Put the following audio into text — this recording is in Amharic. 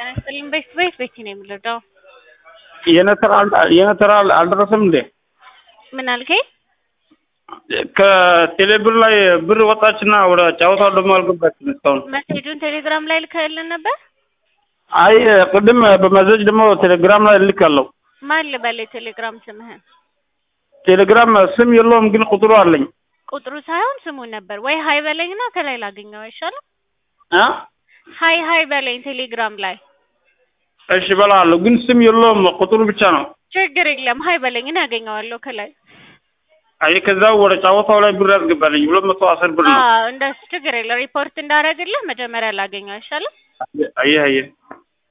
ይስጥልኝ። ቤት ቤት ቤት ነው የምልደው። የኔ ተራ አል- የኔ ተራ አል- አልደረሰም እንዴ? ምን አልከኝ? ከቴሌብር ላይ ብር ወጣችና ወደ ጨዋታው ደግሞ አልገባችም እስካሁን። መሴጁን ቴሌግራም ላይ ልከህልን ነበር? አይ ቅድም በመዘጅ ደግሞ ቴሌግራም ላይ እልካለሁ። ማን ልበል የቴሌግራም ስምህን? ቴሌግራም ስም የለውም ግን ቁጥሩ አለኝ። ቁጥሩ ሳይሆን ስሙን ነበር ወይ ሀይ በለኝና ከላይ ላገኘው አይሻልም? አ ሀይ ሀይ በለኝ ቴሌግራም ላይ። እሺ እበላለሁ፣ ግን ስም የለውም ቁጥሩ ብቻ ነው። ችግር የለም ሀይ በለኝ እኔ አገኘዋለሁ ከላይ። አይ ከዛው ወደ ጨዋታው ላይ ብር ያስገባልኝ ሁለት መቶ አስር ብር ነው። አዎ እንደሱ ችግር የለም። ሪፖርት እንዳደረግልህ መጀመሪያ ላገኘው አይሻልም? አየህ አየህ